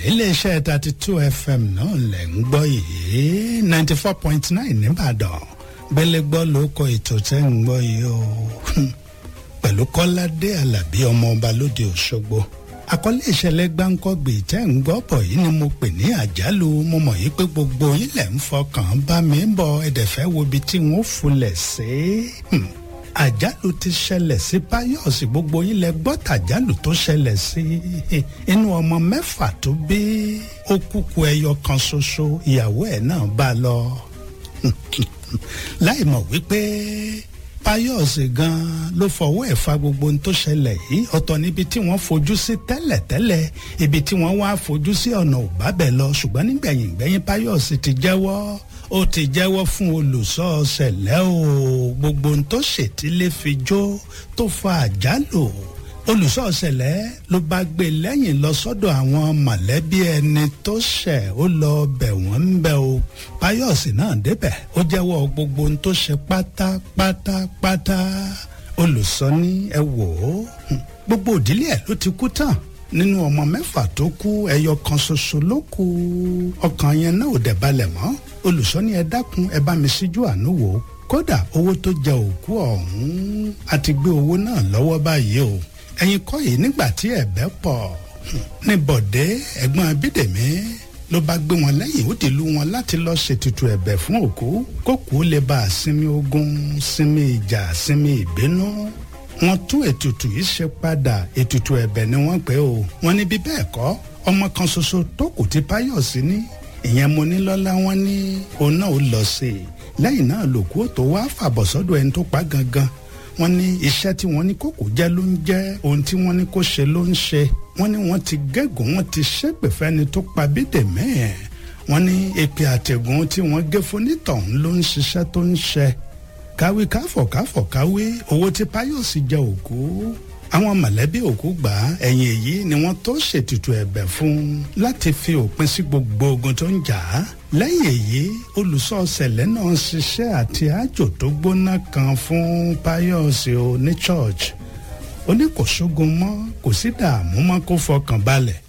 iléeṣẹ́ thirty two fm náà lẹ̀ ń gbọ́ yìí ninety four point nine nìbàdàn gbélégbọ́ ló kọ ètò tẹ́ ń gbọ́ yìí o pẹ̀lú kọ́ládé alábí ọmọ ọba lóde òṣogbo àkọlé ìṣẹ̀lẹ̀ gbáǹkọ́gbè tẹ́ ń gbọ́ bọ̀ yìí ni mo pè ní àjálù mo mọ̀ yìí pé gbogbo yín lẹ̀ ń fọkàn bá mi bọ̀ ẹ̀dẹ̀fẹ́ wo ibi tí wọ́n fulẹ̀ sí àjálù ti ṣẹlẹ̀ sí Páyọ̀sì gbogbo yín lẹ gbọ́ tàjálù tó ṣẹlẹ̀ sí inú ọmọ mẹ́fà tó bí ó kúkú ẹyọ kan ṣoṣo ìyàwó ẹ̀ náà bá lọ láì mọ̀ wípé Páyọ̀sì gan ló fọwọ́ ẹ̀ fa gbogbo ohun tó ṣẹlẹ̀ yìí ọ̀tọ̀ níbi tí wọ́n fojú sí tẹ́lẹ̀tẹ́lẹ̀ ibi tí wọ́n wá fojú sí ọ̀nà ò bá bẹ̀ lọ ṣùgbọ́n nígbẹ̀yìn gbẹ̀yìn Páyọ̀sì ti jẹ́wọ́ ó ti jẹ́wọ́ fún olùsọ̀ọ̀sẹ̀lẹ̀ o gbogbo ohun tó ṣètìlẹ́ fi jó tó fa àjálù olùsọ̀ọ̀sẹ̀lẹ̀ ló bá gbé lẹ́yìn lọ sọ́dọ̀ àwọn mọ̀lẹ́bí ẹni tó ṣẹ̀ ó lọ bẹ̀ wọ́n ń bẹ̀ o Páyọ̀sì náà débẹ̀ ó jẹ́wọ́ gbogbo ohun tó ṣe pátápátápátá olùsọ ní ẹ wò ó gbogbo òdílé ẹ̀ ló ti kú tán nínú ọmọ mẹ́fà tó kú ẹyọ kan ṣoṣo ló kù ọkàn yẹn náà ò dẹ̀ balẹ̀ mọ́ olùsọ ní ẹ dákun ẹ bá mi síjú àánú wò ó kódà owó tó jẹ òkú ọ̀hún àti gbé owó náà lọ́wọ́ báyìí o ẹ̀yin kọ́ yìí nígbà tí ẹ̀bẹ̀ pọ̀ ní bọ̀dé ẹ̀gbọ́n abídèmí ló bá gbé wọn lẹ́yìn ó ti lu wọn láti lọ́ọ́ ṣètùtù ẹ̀bẹ̀ fún òkú kókó lè bá a sinmi ogun sinmi ìjà sinmi ìbínú wọ́n tún ètùtù yìí ṣe padà ètùtù ẹ̀bẹ̀ ni wọ́n pè ó wọ́n ní bí bẹ́ẹ̀ kọ́ ọmọ kan ṣoṣo tó kù tí Páyọ̀sí ní ìyẹn mo ní lọ́lá wọn ní òun náà ó lọ sí i lẹ́yìn náà lòkú tó wá fàbọ̀ sọ́dọ̀ ẹni tó pa gangan wọ́n ní iṣẹ́ tí wọ́n ní kókò jẹ́ ló ń jẹ́ ohun tí wọ́n ní kó ṣe ló ń ṣe wọ́n ní wọ́n ti gégùn wọ́n ti ṣépè fẹ́ni tó pa bídèmí ẹ̀ wọ́n ní èpè àtẹ̀gùn tí wọ́n gé fún nítọ̀hún ló ń ṣiṣẹ́ tó ń ṣe káwé káfọ̀ káfọ̀ káwé owó tí Páyọ̀sí jẹ òkú àwọn mọ̀lẹ́bí òkú gbà á ẹ̀yìn èyí ni wọ́n tó ṣètùtù ẹ̀bẹ̀ fún un láti fi òpin sí gbogbo ogun tó ń jà á lẹ́yìn èyí olùsọ̀ọ̀sẹ̀lẹ̀ náà ṣiṣẹ́ àti àjò tó gbóná kan fún Páyọ̀sí o ní church ó ní kò sógun mọ́ kò sí dààmú mọ́ kó fọkàn balẹ̀